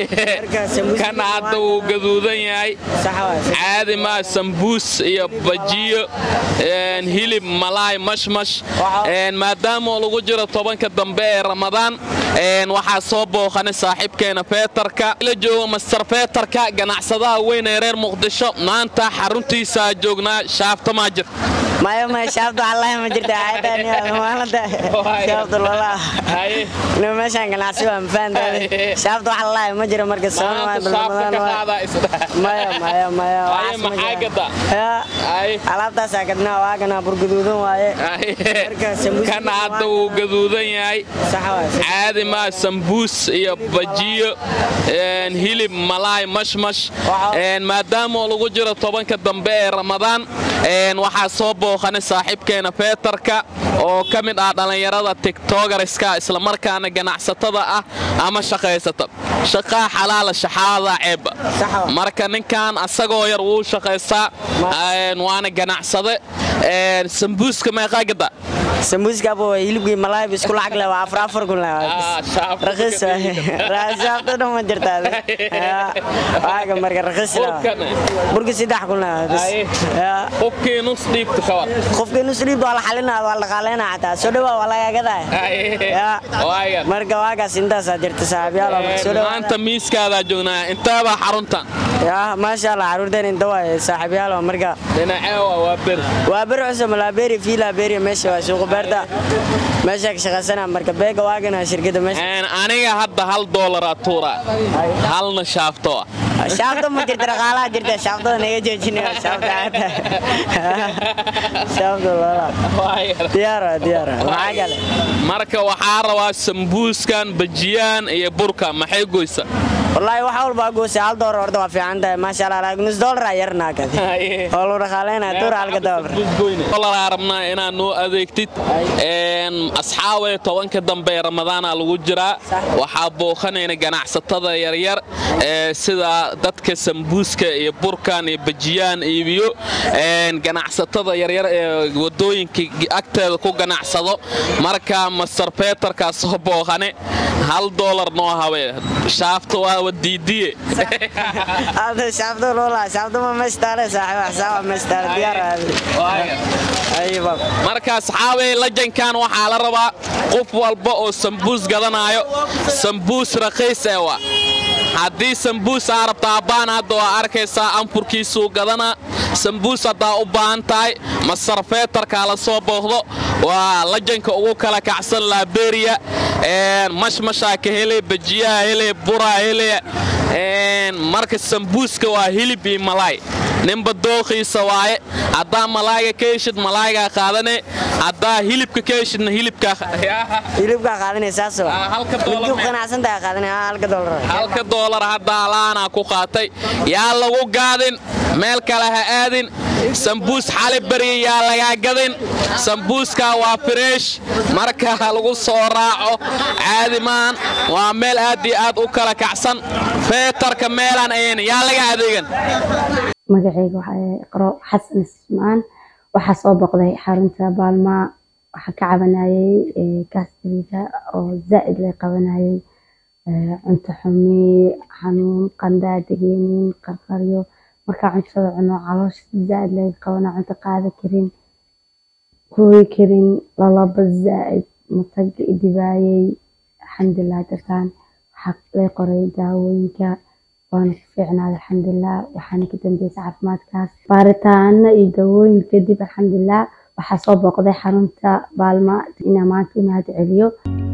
kan hadda wuu gaduudan yahay caadi maa sambuus iyo bajiyo hilib malaay mashmash maadaama lagu jiro tobanka dambe ee ramadaan waxaa soo booqanay saaxiibkeena feetarka la jooga master feetarka ganacsadaha weyn ee reer muqdisho maanta xaruntiisaa joognaa shaafta maa jir maya maya shaabta wallahi ma jirta maalinta shaabta wallah no meeshaan ganacsi waa mafahantaade shaabta wax wallahi ma jiro marka maya maya maya alaabtaasaa gadnaa waa ganaa burguduudan waaye kan hadda wuu gaduudan yahay caadi maa sambuus iyo bajiyo hilib malaay mashmash maadaama lagu jiro tobanka dambe ee ramadaan waxaa soo booqanay saaxiibkeena feetarka oo ka mid ah dhallinyarada tigtogariska islamarkaana ganacsatada ah ama shaqaysata shaqaa xalaala shaxaada ceebba marka ninkan asagoo yar wuu shaqaystaa waana ganacsade sambuuska meeqaa gada sambuuskabo hilibkii malaayb isku lacag leh waa afar afar kun raqiis shaabta dhan ma jirtaa waaga marka raqiis burki saddex kun qofkii nus dhiibta kawar qofkii nus dhiibta waa la xalinaa waa la dhaqaaleynaa xataa soo dhawaa waa lagaagadaa marka waagaas intaasaa jirta saaxiibyaal maanta miiskaadaa joognaa inteebaa xaruntan yaa maasha allah caruurteen inta waay saaxiibyaal marka dhinaceewa waa beri waa beri cusub laaberi fii laaberi meesha waa suuqa beerta meesha ka shaqaysana marka beega waagana shirkada meesha aniga hadda hal doolara tuura halna shaafto ah shaafta ma jirta dhaqaalaha jirta shaaftada naga joojinaya shaafta shaafta loola diyaar diyaar maxaa kale marka waxaa rabaa sambuuskan bajiyaan iyo burka maxay goysa wallaahi wax walbaa goose hal doolar horta waa fiican tahay maasha allah laakiin nus doolar aa yarnaa kadi oo lu dhaqaaleynaa tuur halka doolar doolar rabnaa inaad noo adeegtid asxaabee tobanka dambe ee ramadaana lagu jiraa waxaa booqanayna ganacsatada yaryar ee sida dadka sambuuska iyo burkan iyo bajiyaan iibiyo ganacsatada yaryar ee wadooyinka agteeda ku ganacsado marka master feetarkaa soo booqane hal doolar noo habe shaafta waa wadiidiye shaafta loola shaafta ma meestaale saaxiib xsaaba meestaale diyaar marka asxaabey lajankan waxaa la rabaa qof walba oo sambuus gadanaayo sambuus raqiis ee wa haddii sambuus aa rabta abbaan hadda waa arkaysaa anfurkiisuu gadanaa sambuus haddaa u baahan tahay masarfeetarkaa la soo booqdo waa lajanka ugu kala kacsan laaberiya mashmashaa ka hele bajiyaha hele buraa hele marka sambuuska waa hilib iyo malaay ninba dooqiisa waaye haddaa malaayga ka heshid malaaygaa qaadane haddaa hilibka ka heshidna hilibkaa qaadanay saas qanacsantaa qaadanay halka doolar halka doolar haddaa laanaa ku qaatay yaa lagu gaadin meel kale ha aadin sambuus xali barya yaa lagaa gadin sambuuskaa waa fireesh marka lagu soo raaco caadi maan waa meel aad iyo aad u kala kacsan feetarka meelaan ayn yaa laga adeegan magacayga waxaa iqro xasan ismaan waxaa soo boqday xarunta baalmaa waxaa ka cabanayay gastriga oo zaa'id lay qabanayay cunto xumi xanuun qandaa degeenin qarqaryo markaa cuntada cuno caloosha zaa'id lay qabana cunto qaada karin hooyi karin lalaba zaa'id matag dibaayay alxamdulilah dartaan waxaa lay qoray daawooyinka waana ku fiicnaada alxamdulilah waxaana ka dambeysay caafimaadkaas baaritaano iyo dawooyin kadib alxamdulilah waxaa soo booqday xarunta baalma inaa maanta imaad celiyo